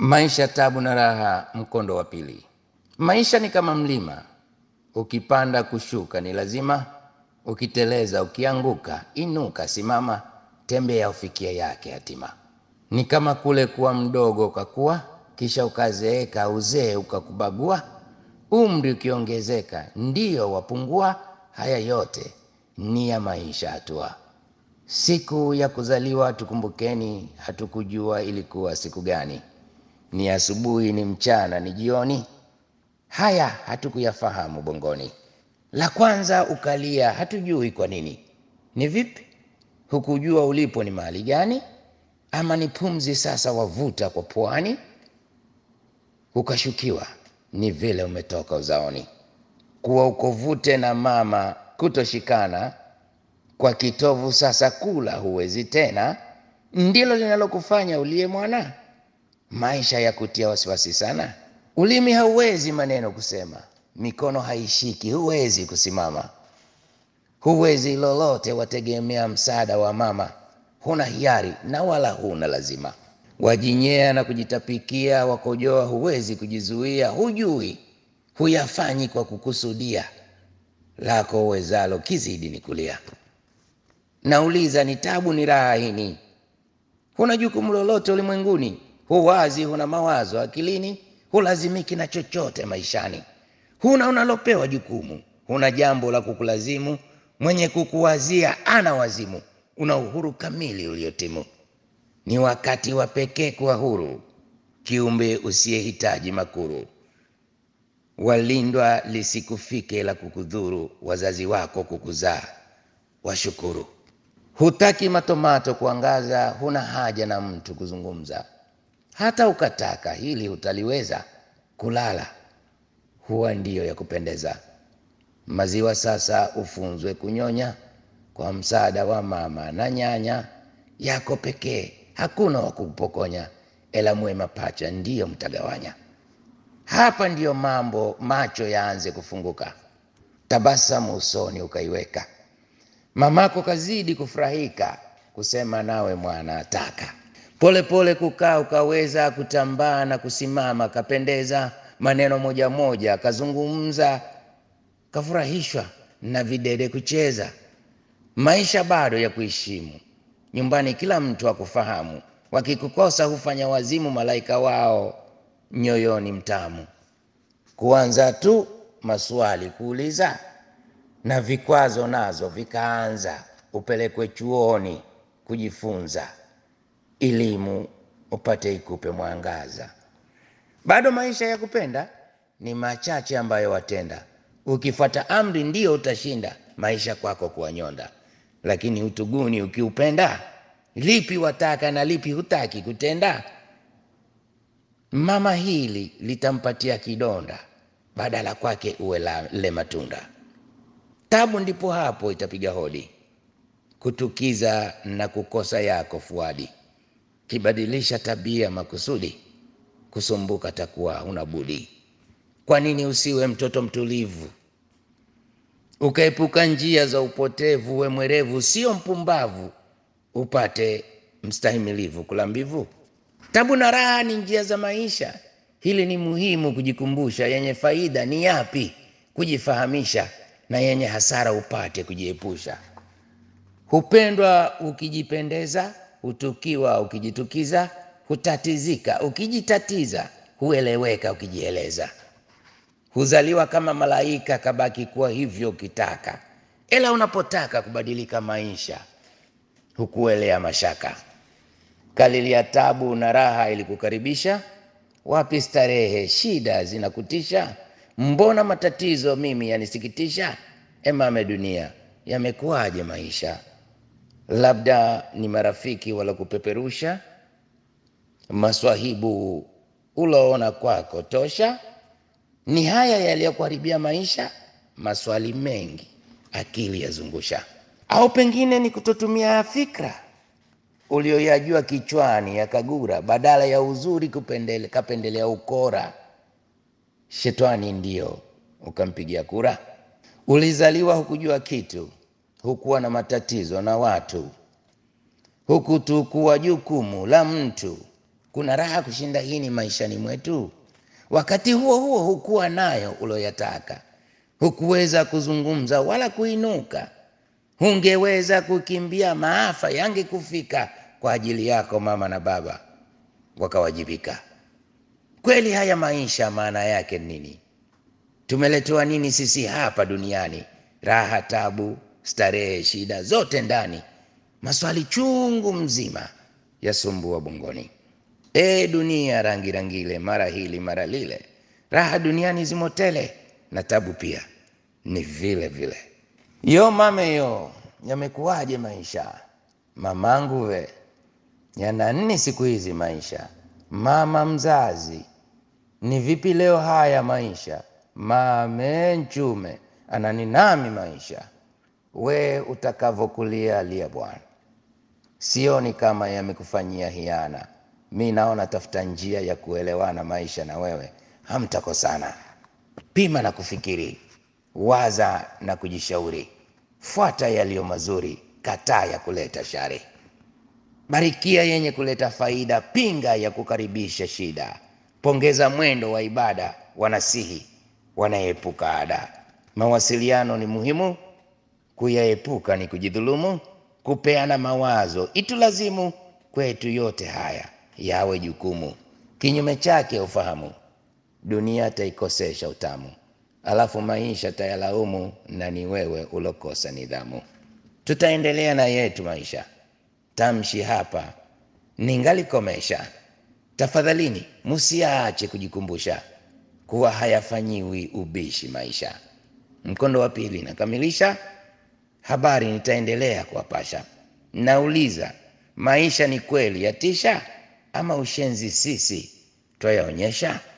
Maisha, tabu na raha, mkondo wa pili. Maisha ni kama mlima, ukipanda kushuka ni lazima, ukiteleza ukianguka, inuka, simama, tembea ufikia yake hatima. Ni kama kule kuwa mdogo ukakuwa, kisha ukazeeka, uzee ukakubagua, umri ukiongezeka, ndiyo wapungua. Haya yote ni ya maisha hatua. Siku ya kuzaliwa tukumbukeni, hatukujua ilikuwa siku gani ni asubuhi, ni mchana, ni jioni. Haya hatukuyafahamu bongoni. La kwanza ukalia, hatujui kwa nini. Ni vipi? Hukujua ulipo ni mahali gani? Ama ni pumzi sasa wavuta kwa pwani? Ukashukiwa ni vile umetoka uzaoni, kuwa ukovute na mama, kutoshikana kwa kitovu sasa, kula huwezi tena, ndilo linalokufanya uliye mwana maisha ya kutia wasiwasi sana. Ulimi hauwezi maneno kusema, mikono haishiki, huwezi kusimama, huwezi lolote, wategemea msaada wa mama. Huna hiari na wala huna lazima, wajinyea na kujitapikia, wakojoa, huwezi kujizuia, hujui, huyafanyi kwa kukusudia, lako uwezalo kizidi ni kulia. Nauliza, ni tabu ni raha hini? Huna jukumu lolote ulimwenguni huwazi huna mawazo akilini, hulazimiki na chochote maishani, huna unalopewa jukumu, huna jambo la kukulazimu, mwenye kukuwazia ana wazimu, una uhuru kamili uliotimu. Ni wakati wa pekee kuwa huru, kiumbe usiyehitaji makuru, walindwa lisikufike la kukudhuru, wazazi wako kukuzaa washukuru. Hutaki matomato kuangaza, huna haja na mtu kuzungumza hata ukataka hili utaliweza, kulala huwa ndiyo ya kupendeza. Maziwa sasa ufunzwe kunyonya, kwa msaada wa mama na nyanya yako pekee, hakuna wa kupokonya, ela mwe mapacha ndiyo mtagawanya. Hapa ndiyo mambo macho yaanze kufunguka, tabasamu usoni ukaiweka, mamako kazidi kufurahika, kusema nawe mwana ataka polepole kukaa ukaweza kutambaa na kusimama, kapendeza maneno moja moja kazungumza, kafurahishwa na videde kucheza. Maisha bado ya kuheshimu, nyumbani kila mtu akufahamu, wakikukosa hufanya wazimu, malaika wao nyoyoni mtamu. Kuanza tu maswali kuuliza, na vikwazo nazo vikaanza, upelekwe chuoni kujifunza elimu upate ikupe mwangaza. Bado maisha ya kupenda ni machache ambayo watenda, ukifuata amri ndio utashinda maisha kwako kuwanyonda. Lakini utuguni ukiupenda, lipi wataka na lipi hutaki kutenda? Mama hili litampatia kidonda, badala kwake uwe le matunda. Tabu ndipo hapo itapiga hodi, kutukiza na kukosa yako fuadi kibadilisha tabia makusudi, kusumbuka takuwa huna budi. Kwa nini usiwe mtoto mtulivu, ukaepuka njia za upotevu? We mwerevu, sio mpumbavu, upate mstahimilivu. Kula mbivu, tabu na raha ni njia za maisha. Hili ni muhimu kujikumbusha, yenye faida ni yapi kujifahamisha, na yenye hasara upate kujiepusha. Hupendwa ukijipendeza hutukiwa ukijitukiza, hutatizika ukijitatiza, hueleweka ukijieleza. Huzaliwa kama malaika, kabaki kuwa hivyo ukitaka, ila unapotaka kubadilika maisha hukuelea mashaka. Kalilia tabu na raha ili kukaribisha, wapi starehe, shida zinakutisha. Mbona matatizo mimi yanisikitisha? Emame dunia, yamekuwaje maisha? Labda ni marafiki wala kupeperusha, maswahibu uloona kwako tosha. Ni haya yaliyokuharibia maisha? Maswali mengi akili yazungusha, au pengine ni kutotumia fikra ulioyajua kichwani yakagura, badala ya uzuri kupendele, kapendelea ukora. Shetani ndio ukampigia kura. Ulizaliwa hukujua kitu hukuwa na matatizo na watu, hukutukua jukumu la mtu, kuna raha kushinda hii maishani mwetu? Wakati huo huo hukuwa nayo uloyataka, hukuweza kuzungumza wala kuinuka, hungeweza kukimbia maafa yangekufika kwa ajili yako, mama na baba wakawajibika. Kweli haya maisha maana yake nini? Tumeletewa nini sisi hapa duniani? Raha, tabu, starehe, shida zote ndani, maswali chungu mzima yasumbua bongoni. E dunia rangi rangile, mara hili mara lile, raha duniani zimo tele na tabu pia ni vile vile. Yo mame yo, yamekuwaje maisha mamangu we, yana nini siku hizi maisha? Mama mzazi, ni vipi leo haya maisha? Mame nchume ananinami maisha, we utakavokulia lia Bwana, sioni kama yamekufanyia hiana. Mi naona tafuta njia ya kuelewana maisha na wewe, hamtakosana. Pima na kufikiri, waza na kujishauri, fuata yaliyo mazuri, kataa ya kuleta shari. Barikia yenye kuleta faida, pinga ya kukaribisha shida. Pongeza mwendo wa ibada, wanasihi wanaepuka ada. Mawasiliano ni muhimu, kuyaepuka ni kujidhulumu. Kupeana mawazo itulazimu, kwetu yote haya yawe jukumu. Kinyume chake ufahamu, dunia taikosesha utamu, alafu maisha tayalaumu, na ni wewe ulokosa nidhamu. Tutaendelea na yetu maisha tamshi hapa ningalikomesha. Tafadhalini musiache kujikumbusha kuwa hayafanyiwi ubishi maisha. Mkondo wa pili nakamilisha habari, nitaendelea kuwapasha. Nauliza, maisha ni kweli yatisha ama ushenzi sisi twayaonyesha?